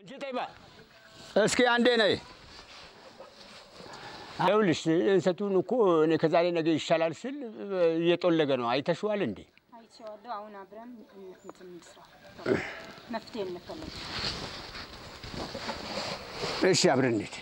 አንቺ ጠይባ እስኪ አንዴ ነይ። ይኸውልሽ እንሰቱን እኮ እኔ ከዛሬ ነገ ይሻላል ስል እየጦለገ ነው። አይተሽዋል እንዴ? አይቼዋለሁ። አሁን አብረን እንትን እንስራ፣ መፍትሄ እንፈልግ። እሺ አብረን እንሂድ።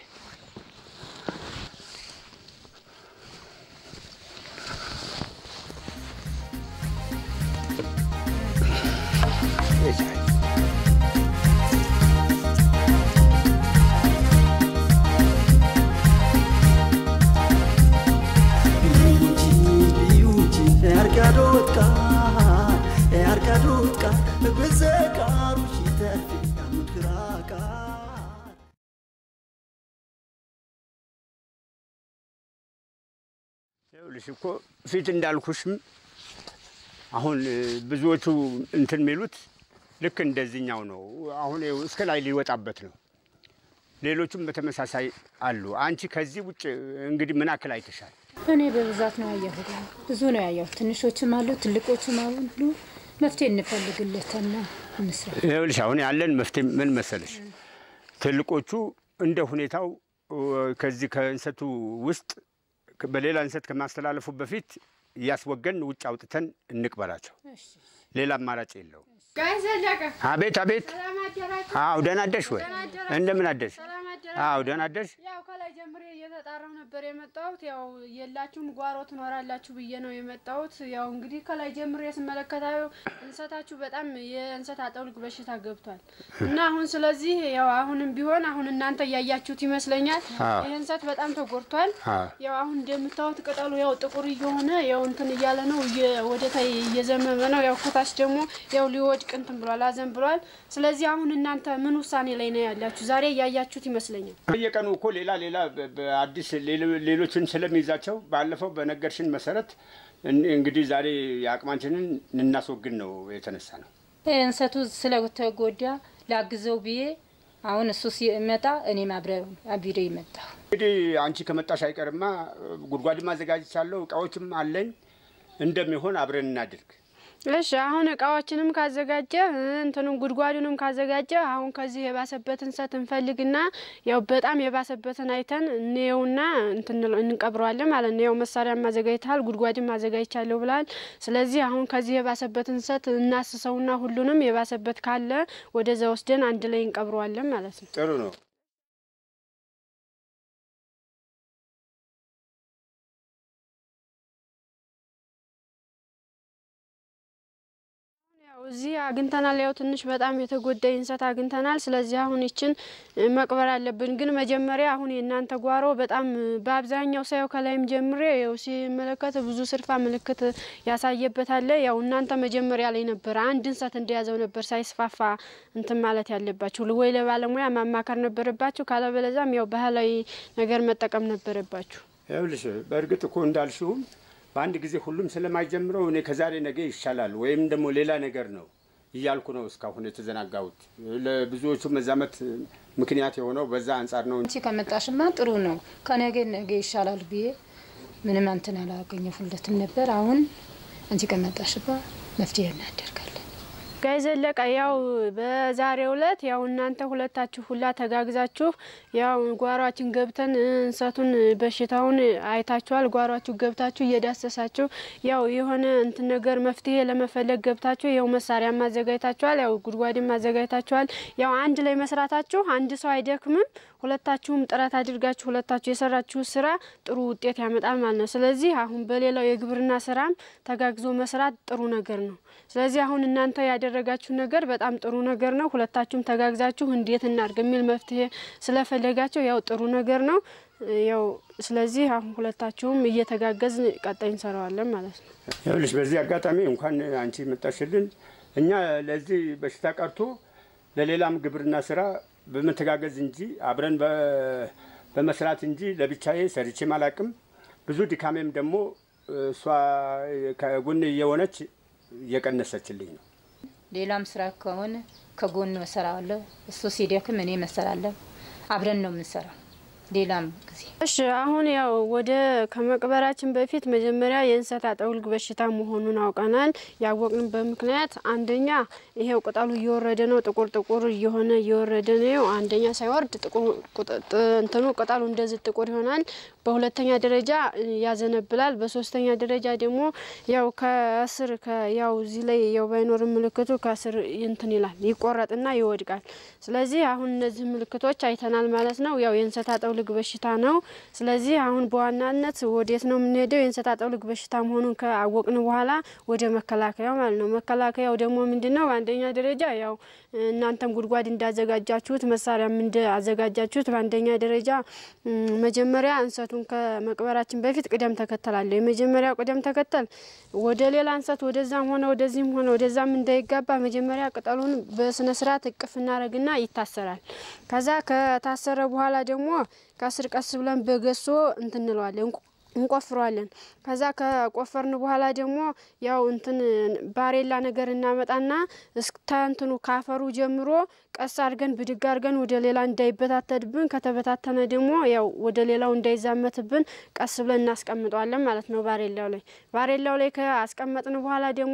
ይኸውልሽ እኮ ፊት እንዳልኩሽም አሁን ብዙዎቹ እንትን የሚሉት ልክ እንደዚህኛው ነው። አሁን ይኸው እስከ ላይ ሊወጣበት ነው። ሌሎቹም በተመሳሳይ አሉ። አንቺ ከዚህ ውጭ እንግዲህ ምን አክል አይተሻል? እኔ በብዛት ነው ያየሁት፣ ብዙ ነው ያየሁት። ትንሾችም አሉ፣ ትልቆችም አሉ። መፍትሄ እንፈልግለትና እንስራ። ይኸውልሽ አሁን ያለን መፍትሄ ምን መሰለሽ፣ ትልቆቹ እንደ ሁኔታው ከዚህ ከእንሰቱ ውስጥ በሌላ እንሰት ከማስተላለፉ በፊት እያስወገን ውጭ አውጥተን እንቅበራቸው። ሌላ አማራጭ የለው። ጋይ ዘለቀ አቤት አቤት። ሰላም አደራችሁ? አዎ ደህና አደርሽ ወይ? ደህና አደራችሁ? እንደምን አደርሽ? ሰላም አደራችሁ? አዎ ደህና አደርሽ። ያው ከላይ ጀምሬ እየተጣራሁ ነበር የመጣሁት። ያው የላችሁም ጓሮ ትኖራላችሁ ብዬ ነው የመጣሁት። ያው እንግዲህ ከላይ ጀምሬ ስመለከታዩ እንሰታችሁ በጣም የእንሰት አጠውልግ በሽታ ገብቷል እና አሁን ስለዚህ ያው አሁንም ቢሆን አሁን እናንተ እያያችሁት ይመስለኛል አዎ። ይህ እንሰት በጣም ተጎድቷል። አዎ ያው አሁን እንደምታዩት ቅጠሉ ያው ጥቁር እየሆነ ያው እንትን እያለ ነው እየ- ወደ ታይ እየዘመመ ነው። ያው ከታች ደግሞ ያው ሊወድቅ እንትን ብሏል፣ አዘን ብሏል። ስለዚህ አሁን እናንተ ምን ውሳኔ ላይ ነው ያላችሁ? ዛሬ እያያችሁት ይመስለኛል። በየቀኑ እኮ ሌላ ሌላ በ- በአዲስ ሌሎ- ሌሎችን ስለሚይዛቸው ባለፈው በነገርሽን መሰረት እን- እንግዲህ ዛሬ የአቅማችንን እናስወግድ ነው የተነሳ ነው። እንሰቱ ስለተጎዳ ላግዘው ብዬ አሁን እሱ ሲመጣ እኔም አብረ አቢሬ መጣሁ። እንግዲህ አንቺ ከመጣሽ አይቀርማ ጉድጓድም አዘጋጅቻለሁ፣ እቃዎችም አለኝ። እንደሚሆን አብረን እናድርግ። እሺ አሁን እቃዎችንም ካዘጋጀ እንትኑም ጉድጓዱንም ካዘጋጀ አሁን ከዚህ የባሰበት እንሰት እንፈልግና ያው በጣም የባሰበትን አይተን እንየውና እንትን እንቀብረዋለን ማለት ነው። ያው መሳሪያ ማዘጋጅተሃል፣ ጉድጓድም ማዘጋጅቻለሁ ብላል። ስለዚህ አሁን ከዚህ የባሰበት እንሰት እናስሰውና ሁሉንም የባሰበት ካለ ወደዛ ወስደን አንድ ላይ እንቀብረዋለን ማለት ነው። ጥሩ ነው። ያው እዚህ አግኝተናል። ያው ትንሽ በጣም የተጎዳ እንሰት አግኝተናል። ስለዚህ አሁን ይችን እ፣ መቅበር አለብን። ግን መጀመሪያ አሁን የእናንተ ጓሮ በጣም እ፣ በአብዛኛው ሳየው ከላይም ጀምሬ ያው ሲመለከት ብዙ ስርፋ ምልክት ያሳየበት አለ። ያው እናንተ መጀመሪያ ላይ ነበር አንድ እንሰት እንደያዘው ነበር ሳይስፋፋ እንትን ማለት ያለባችሁ፣ ወይ ለባለሙያ ማማከር ነበረባችሁ፣ ካለበለዛም ያው ባህላዊ ነገር መጠቀም ነበረባችሁ። ይኸውልሽ በእርግጥ እኮ እንዳልሽውም በአንድ ጊዜ ሁሉም ስለማይጀምረው እኔ ከዛሬ ነገ ይሻላል ወይም ደግሞ ሌላ ነገር ነው እያልኩ ነው እስካሁን የተዘናጋሁት። ለብዙዎቹ መዛመት ምክንያት የሆነው በዛ አንጻር ነው። አንቺ ከመጣሽማ ጥሩ ነው። ከነገ ነገ ይሻላል ብዬ ምንም አንትን አላገኘሁለትም ነበር። አሁን አንቺ ከመጣሽባ መፍትሄ እናደርጋለን። ጋይ ዘለቀ ያው በዛሬው ዕለት ያው እናንተ ሁለታችሁ ሁላ ተጋግዛችሁ ያው ጓሯችን ገብተን እንሰቱን በሽታውን አይታችኋል። ጓሯችሁ ገብታችሁ እየዳሰሳችሁ ያው የሆነ እንትን ነገር መፍትሄ ለመፈለግ ገብታችሁ ያው መሳሪያ ማዘጋጅታችኋል። ያው ጉድጓድም ማዘጋጅታችኋል። ያው አንድ ላይ መስራታችሁ አንድ ሰው አይደክምም። ሁለታችሁም ጥረት አድርጋችሁ ሁለታችሁ የሰራችሁ ስራ ጥሩ ውጤት ያመጣል ማለት ነው። ስለዚህ አሁን በሌላው የግብርና ስራም ተጋግዞ መስራት ጥሩ ነገር ነው። ስለዚህ አሁን እናንተ ያደረጋችሁ ነገር በጣም ጥሩ ነገር ነው። ሁለታችሁም ተጋግዛችሁ እንዴት እናድርግ የሚል መፍትሄ ስለፈለጋችሁ ያው ጥሩ ነገር ነው። ያው ስለዚህ አሁን ሁለታችሁም እየተጋገዝ ቀጣይ እንሰራዋለን ማለት ነው። ይኸውልሽ በዚህ አጋጣሚ እንኳን አንቺ መጣሽልን እኛ ለዚህ በሽታ ቀርቶ ለሌላም ግብርና ስራ በመተጋገዝ እንጂ አብረን በ- በመስራት እንጂ ለብቻዬ ሰርቼም አላቅም። ብዙ ድካሜም ደግሞ እሷ ከጎን እየሆነች እየቀነሰችልኝ ነው። ሌላም ስራ ከሆነ ከጎን እሰራዋለሁ። እሱ ሲደክም እኔ መሰራለሁ። አብረን ነው የምንሰራው። ሌላም ጊዜ እሺ አሁን ያው ወደ ከመቅበራችን በፊት መጀመሪያ የእንሰት አጠውልግ በሽታ መሆኑን አውቀናል። ያወቅንበት ምክንያት አንደኛ ይሄው ቅጠሉ እየወረደ ነው፣ ጥቁር ጥቁር እየሆነ እየወረደ ነው። አንደኛ ሳይወርድ ጥቁር ቁጥ- ጥ- እንትኑ ቅጠሉ እንደዚህ ጥቁር ይሆናል። በሁለተኛ ደረጃ ያዘነብላል። በሶስተኛ ደረጃ ደግሞ ያው ከስር ከ- ያው እዚህ ላይ ያው ባይኖርም ምልክቱ ከስር እንትን ይላል ይቆረጥና ይወድቃል። ስለዚህ አሁን እነዚህ ምልክቶች አይተናል ማለት ነው። ያው የእንሰት አጠውልግ በሽታ ነው። ስለዚህ አሁን በዋናነት ወዴት ነው የምንሄደው? የእንሰት አጠውልግ በሽታ መሆኑን ከአወቅን በኋላ ወደ መከላከያው ማለት ነው። መከላከያው ደግሞ ምንድን ነው? በአንደኛ ደረጃ ያው እናንተም ጉድጓድ እንዳዘጋጃችሁት መሳሪያም እንዳዘጋጃችሁት በአንደኛ ደረጃ ም፣ መጀመሪያ እንሰቱን ከመቅበራችን በፊት ቅደም ተከተል አለው። የመጀመሪያው ቅደም ተከተል ወደ ሌላ እንሰት ወደዛም ሆነ ወደዚህም ሆነ ወደዛም እንዳይጋባ መጀመሪያ ቅጠሉን በስነ ስርዓት እቅፍ እናደርግና ይታሰራል። ከዛ ከታሰረ በኋላ ደግሞ ከስር ቀስ ብለን በገሶ እንትን እንለዋለን እንቆ- እንቆፍረዋለን። ከዛ ከቆፈርን በኋላ ደግሞ ያው እንትን ባሬላ ነገር እናመጣና እስከ እንትኑ ካፈሩ ጀምሮ ቀስ አድርገን ብድግ አድርገን ወደ ሌላ እንዳይበታተድብን፣ ከተበታተነ ደግሞ ያው ወደ ሌላው እንዳይዛመትብን ቀስ ብለን እናስቀምጠዋለን ማለት ነው። ባሬላው ላይ ባሬላው ላይ ከአስቀመጥን በኋላ ደግሞ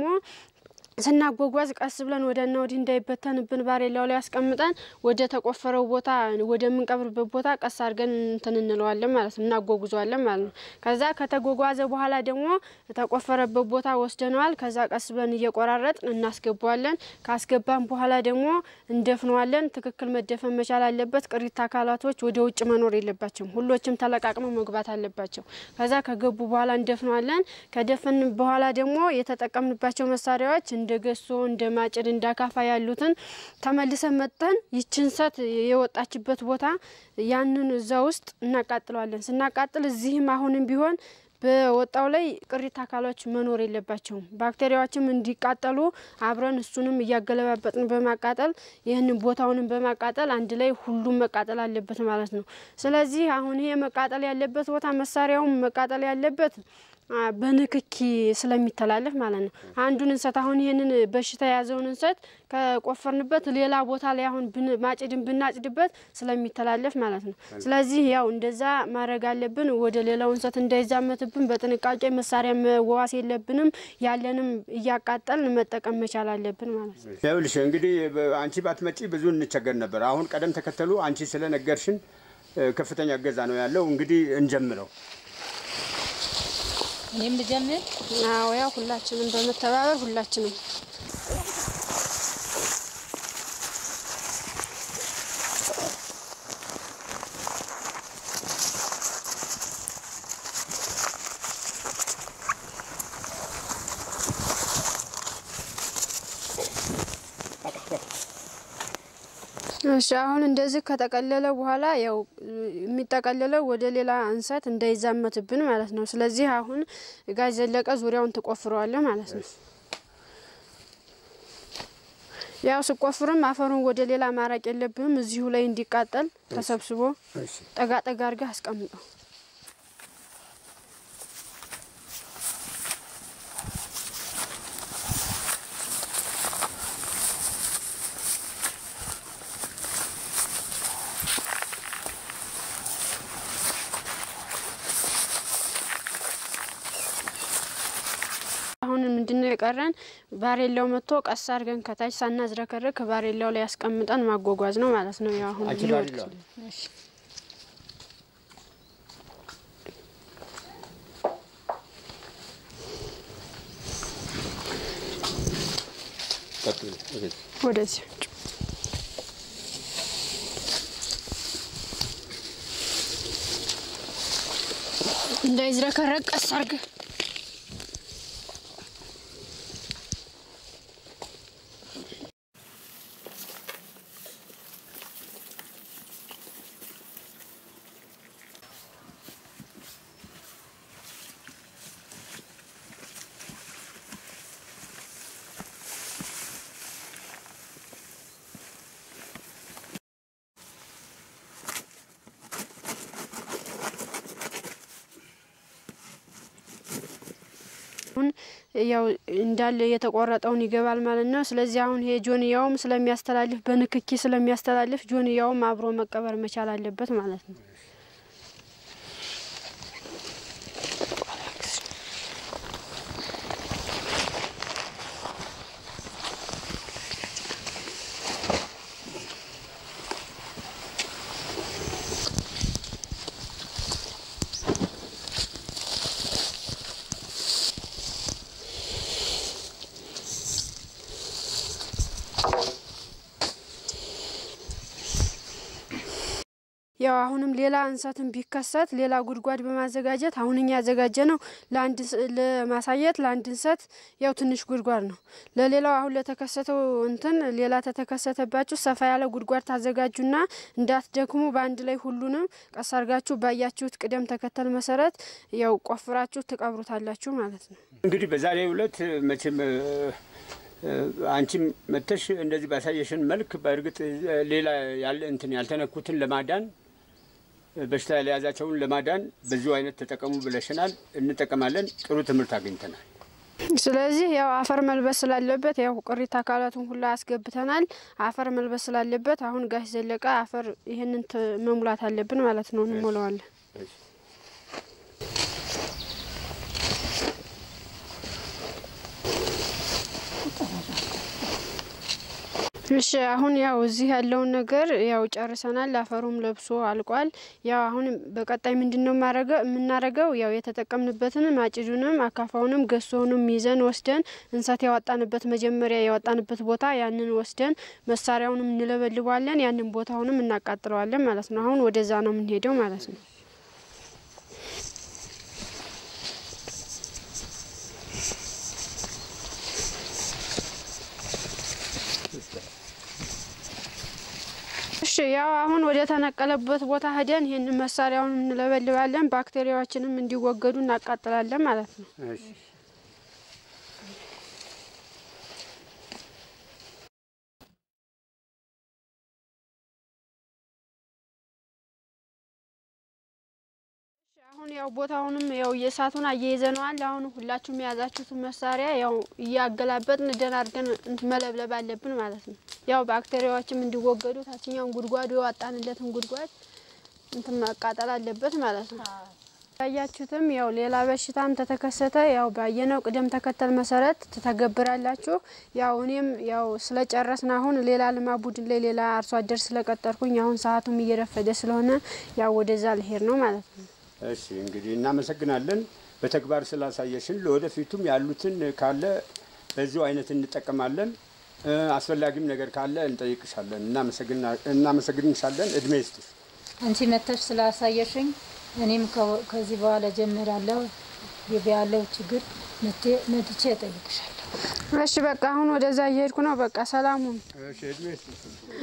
ስናጓጓዝ ቀስ ብለን ወደና ወዲህ እንዳይበተንብን ባሬላው ላይ አስቀምጠን ወደ ተቆፈረው ቦታ ወደምንቀብርበት ቦታ ቀስ አድርገን እንትን እንለዋለን ማለት ነው፣ እናጓጉዘዋለን ማለት ነው። ከዛ ከተጓጓዘ በኋላ ደግሞ ተቆፈረበት ቦታ ወስደነዋል። ከዛ ቀስ ብለን እየቆራረጥን እናስገባዋለን። ካስገባን በኋላ ደግሞ እንደፍነዋለን። ትክክል መደፈን መቻል አለበት። ቅሪት አካላቶች ወደ ውጭ መኖር የለባቸውም። ሁሎችም ተለቃቅመው መግባት አለባቸው። ከዛ ከገቡ በኋላ እንደፍነዋለን። ከደፈን በኋላ ደግሞ የተጠቀምንባቸው መሳሪያዎች እንደ ገሶ፣ እንደ ማጭድ፣ እንደ አካፋ ያሉትን ተመልሰን መጠን ይችን እንሰት የወጣችበት ቦታ ያንን እዛ ውስጥ እናቃጥለዋለን። ስናቃጥል እዚህም አሁንም ቢሆን በወጣው ላይ ቅሪት አካሎች መኖር የለባቸውም። ባክቴሪያዎችም እንዲቃጠሉ አብረን እሱንም እያገለባበጥን በማቃጠል ይህንን ቦታውንም በማቃጠል አንድ ላይ ሁሉም መቃጠል አለበት ማለት ነው። ስለዚህ አሁን ይሄ መቃጠል ያለበት ቦታ መሳሪያውም መቃጠል ያለበት አ፣ በንክኪ ስለሚተላለፍ ማለት ነው። አንዱን እንሰት አሁን ይህንን በሽታ የያዘውን እንሰት ከቆፈርንበት ሌላ ቦታ ላይ አሁን ብን- ማጭድን ብናጭድበት ስለሚተላለፍ ማለት ነው። ስለዚህ ያው እንደዛ ማድረግ አለብን። ወደ ሌላው እንሰት እንዳይዛመትብን በጥንቃቄ መሳሪያ መዋስ የለብንም። ያለንም እያቃጠልን መጠቀም መቻል አለብን ማለት ነው። ይኸውልሽ እንግዲህ በ- አንቺ ባትመጪ ብዙ እንቸገር ነበር። አሁን ቀደም ተከተሉ አንቺ ስለነገርሽን እ፣ ከፍተኛ እገዛ ነው ያለው። እንግዲህ እንጀምረው። እኔም ልጀምር። አዎ ያው ሁላችንም በመተባበር ሁላችንም እሺ አሁን እንደዚህ ከተቀለለ በኋላ ያው የሚጠቀለለው ወደ ሌላ እንሰት እንዳይዛመትብን ማለት ነው። ስለዚህ አሁን ጋዝ ዘለቀ ዙሪያውን ትቆፍረዋለህ ማለት ነው። ያው ስቆፍርም አፈሩን ወደ ሌላ ማራቅ የለብህም። እዚሁ ላይ እንዲቃጠል ተሰብስቦ እሺ። ጠጋ ጠጋ አድርገህ አስቀምጠው። አሁን ምንድነው የቀረን? ባሬላው መጥቶ ቀስ አድርገን ከታች ሳናዝረከርክ ባሬላው ላይ ያስቀምጠን ማጓጓዝ ነው ማለት ነው። ያው አሁን አንቺ ሊወድቅ ባሬላው እሺ። ቀጥሉ። እሺ። ወደዚህ እንዳይዝረከረቅ ቀስ አድርገህ አሁን ያው እንዳለ የተቆረጠውን ይገባል ማለት ነው። ስለዚህ አሁን ይሄ ጆንያውም ስለሚያስተላልፍ በንክኪ ስለሚያስተላልፍ ጆንያውም አብሮ መቀበር መቻል አለበት ማለት ነው። ያው አሁንም ሌላ እንሰትን ቢከሰት ሌላ ጉድጓድ በማዘጋጀት አሁን እኛ ያዘጋጀ ነው ለአንድ ለማሳየት ለአንድ እንሰት ያው ትንሽ ጉድጓድ ነው። ለሌላው አሁን ለተከሰተው እንትን ሌላ ተተከሰተባችሁ ሰፋ ያለ ጉድጓድ ታዘጋጁና እንዳትደክሙ በአንድ ላይ ሁሉንም ቀስ አርጋችሁ ባያችሁት ቅደም ተከተል መሰረት ያው ቆፍራችሁ ትቀብሩታላችሁ ማለት ነው። እንግዲህ በዛሬው ዕለት መቼም አንቺም መተሽ እንደዚህ ባሳየሽን መልክ በእርግጥ ሌላ ያለ እንትን ያልተነኩትን ለማዳን በሽታ ያልያዛቸውን ለማዳን በዚሁ አይነት ተጠቀሙ ብለሽናል። እንጠቀማለን። ጥሩ ትምህርት አግኝተናል። ስለዚህ ያው አፈር መልበስ ስላለበት ያው ቅሪተ አካላቱን ሁላ አስገብተናል። አፈር መልበስ ስላለበት አሁን ጋሽ ዘለቀ አፈር ይህንን መሙላት አለብን ማለት ነው። እንሞላዋለን። እሺ አሁን ያው እዚህ ያለውን ነገር ያው ጨርሰናል። አፈሩም ለብሶ አልቋል። ያው አሁን በቀጣይ ምንድን ነው የምናረገው? ያው የተጠቀምንበትን ማጭዱንም አካፋውንም ገሶውንም ይዘን ወስደን እንሰት ያወጣንበት መጀመሪያ ያወጣንበት ቦታ ያንን ወስደን መሳሪያውንም እንለበልባለን። ያንን ቦታውንም እናቃጥለዋለን ማለት ነው። አሁን ወደዛ ነው የምንሄደው ማለት ነው። እሺ ያው አሁን ወደ ተነቀለበት ቦታ ሄደን ይህን መሳሪያውን እንለበልባለን። ባክቴሪያዎችንም እንዲወገዱ እናቃጥላለን ማለት ነው። አሁን ያው ቦታውንም ያው የእሳቱን አያይዘነዋል። አሁን ሁላችሁም የያዛችሁትን መሳሪያ ያው እያገላበጥን ደህና አድርገን መለብለብ አለብን ማለት ነው። ያው ባክቴሪያዎችም እንዲወገዱ ታችኛውን ጉድጓዱ የዋጣንለትን ጉድጓድ እንትን ማቃጠል አለበት ማለት ነው። ያያችሁትም ያው ሌላ በሽታም ተተከሰተ ያው ባየነው ቅደም ተከተል መሰረት ትተገብራላችሁ። ያው እኔም ያው ስለጨረስን አሁን ሌላ ልማ ቡድን ላይ ሌላ አርሶ አደር ስለቀጠርኩኝ አሁን ሰዓቱም እየረፈደ ስለሆነ ያው ወደዛ ልሄድ ነው ማለት ነው። እሺ እንግዲህ እናመሰግናለን በተግባር ስላሳየሽን። ለወደፊቱም ያሉትን ካለ በዚሁ አይነት እንጠቀማለን። አስፈላጊም ነገር ካለ እንጠይቅሻለን። እናመሰግንሻለን። እድሜ ይስጥሽ። አንቺ መተሽ ስላሳየሽኝ እኔም ከዚህ በኋላ ጀምራለሁ። ያለው ችግር መጥቼ እጠይቅሻለሁ። እሺ በቃ አሁን ወደዛ እየሄድኩ ነው። በቃ ሰላሙን እሺ እድሜ ይስጥሽ።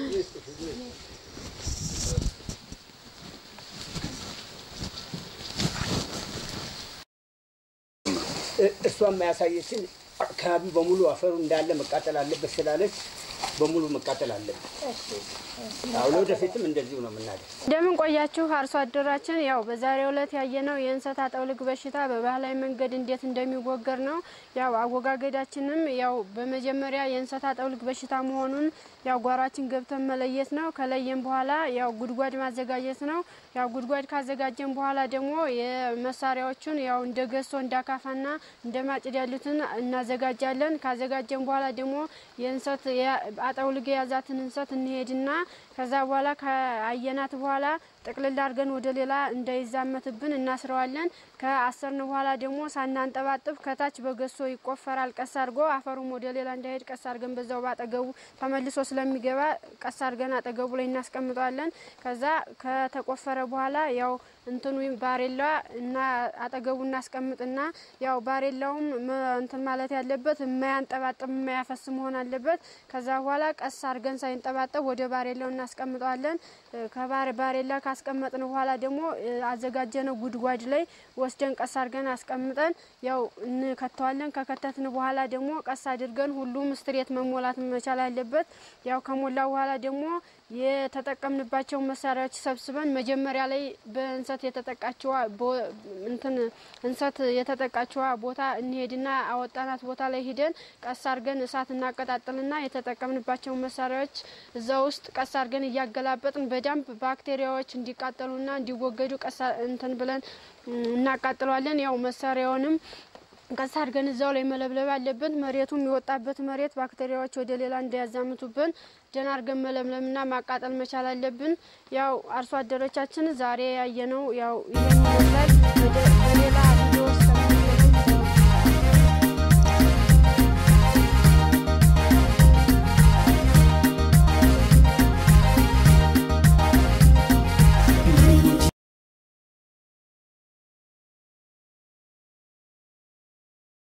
እሷም ያሳየችን አካባቢ በሙሉ አፈሩ እንዳለ መቃጠል አለበት ስላለች በሙሉ መቃጠል አለበት። አሁን ወደፊትም እንደዚሁ ነው የምናደርግ። እንደምን ቆያችሁ አርሶ አደራችን። ያው በዛሬው ዕለት ያየነው የእንሰት አጠውልግ በሽታ በባህላዊ መንገድ እንዴት እንደሚወገድ ነው። ያው አወጋገዳችንም ያው በመጀመሪያ የእንሰት አጠውልግ በሽታ መሆኑን ያው ጓሯችን ገብተን መለየት ነው። ከለየን በኋላ ያው ጉድጓድ ማዘጋጀት ነው። ያው ጉድጓድ ካዘጋጀን በኋላ ደግሞ የመሳሪያዎቹን ያው እንደ ገሶ እንደ አካፋና እንደ ማጭድ ያሉትን እናዘጋጃለን። ካዘጋጀን በኋላ ደግሞ የእንሰት አጠውልግ የያዛትን እንሰት እንሄድና ከዛ በኋላ ከአየናት በኋላ ጥቅልል አድርገን ወደ ሌላ እንዳይዛመትብን እናስረዋለን። ከአሰርን በኋላ ደግሞ ሳናንጠባጥብ ከታች በገሶ ይቆፈራል። ቀስ አድርጎ አፈሩም ወደ ሌላ እንዳይሄድ ቀስ አድርገን በዛው ባጠገቡ ተመልሶ ስለሚገባ ቀስ አድርገን አጠገቡ ላይ እናስቀምጠዋለን። ከዛ ከተቆፈረ በኋላ ያው እንትኑ ባሬላ እና አጠገቡ እናስቀምጥና ያው ባሬላውም እንትን ማለት ያለበት የማያንጠባጥብ የማያፈስ መሆን አለበት። ከዛ በኋላ ቀስ አድርገን ሳይንጠባጠብ ወደ ባሬላው እናስቀምጠዋለን። ከባሬላ ካስቀመጥን በኋላ ደግሞ አዘጋጀነው ጉድጓድ ላይ ወስደን ቀስ አድርገን አስቀምጠን ያው እንከተዋለን። ከከተትን በኋላ ደግሞ ቀስ አድርገን ሁሉም ስትሬት መሞላት መቻል አለበት። ያው ከሞላ በኋላ ደግሞ የተጠቀምንባቸው መሳሪያዎች ሰብስበን መጀመሪያ ላይ በእንሰት የተጠቃችዋ እንትን እንሰት የተጠቃችዋ ቦታ እንሄድና አወጣናት ቦታ ላይ ሂደን ቀስ አድርገን እሳት እናቀጣጥልና የተጠቀምንባቸው መሳሪያዎች እዛ ውስጥ ቀስ አድርገን እያገላበጥን በደንብ ባክቴሪያዎች እንዲቃጠሉና እንዲወገዱ ቀስ እንትን ብለን እናቃጥለዋለን። ያው መሳሪያውንም ቀስ አድርገን እዛው ላይ መለብለብ አለብን። መሬቱም የወጣበት መሬት ባክቴሪያዎች ወደ ሌላ እንዳያዛምቱብን ደህና አድርገን መለምለምና ማቃጠል መቻል አለብን። ያው አርሶ አደሮቻችን ዛሬ ያየነው ያው ይሄን ይመስላል። በሌላ